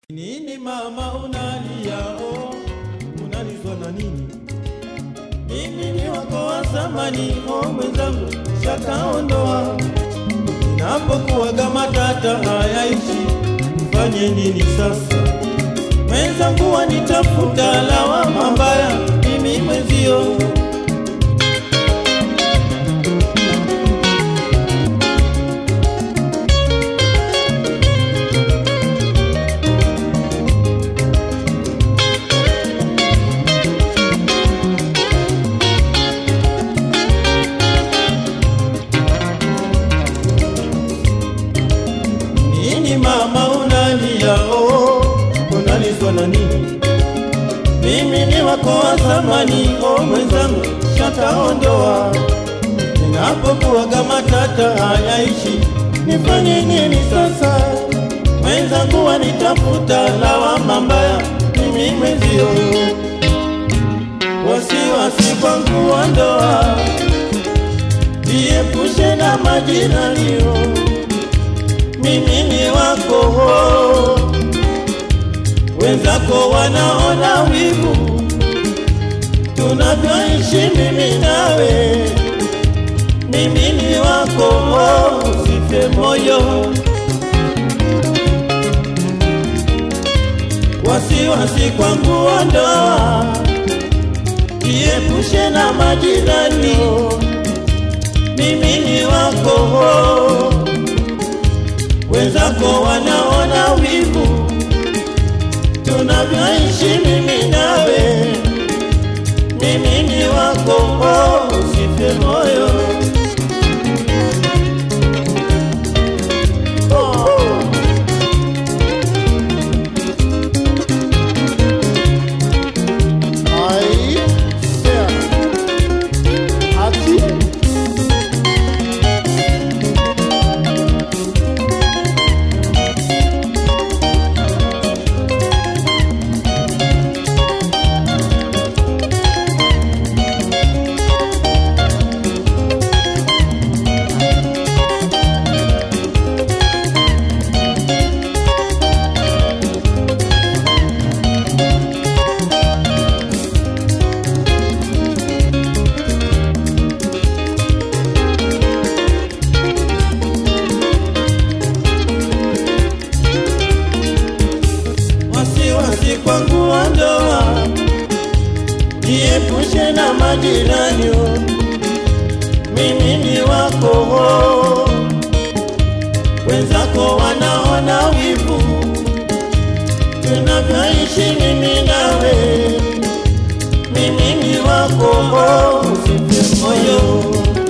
Nini mama unalia oh, unalizwa na nini? Mimi ni wako wa zamani oh, mwenzangu shakaondoa. Ninapokuwaga matata hayaishi, nifanye nini sasa? Mwenzangu wanitafuta lawama mbaya, mimi mwenzio Nini mama unalia oh, unalizwa na nini? Mimi ni wako wa zamani oh, mwenzangu shataondoa. Ninapokuwaga matata hayaishi, nifanye nini sasa? Mwenzangu wanitafuta lawama mbaya, mimi mwenzio wasiwasi kwangu wa ndoa, jiepushe na majirani oh mimi ni wako, wenzako wanaona wivu tunavyoishi mimi nawe. Mimi ni wako, usife moyo, wasiwasi kwangu wa ndoa, jiepushe na majirani. Mimi ni wako wenzako wanaona wivu tunavyoishi mimi nawe. Mimi ni wako, oh, usife moyo. Oh. Aí, é. Aqui. wasiwasi kwangu wa ndoa, jiepushe na majirani. oh. Mimi ni wako, wenzako wanaona wivu tunavyoishi mimi nawe. Mimi ni wako, usife moyo.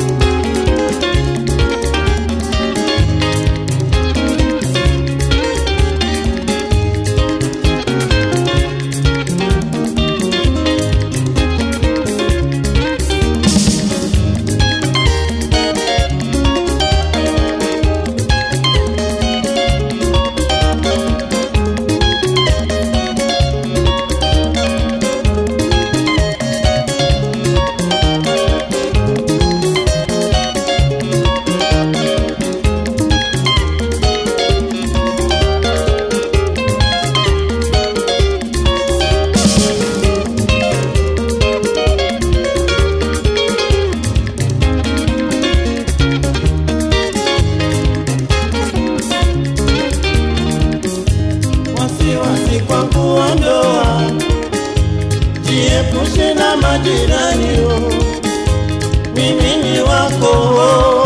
wasiwasi kwa kuwa ndoa, jiepushe na majirani. oh. Mimi ni wako,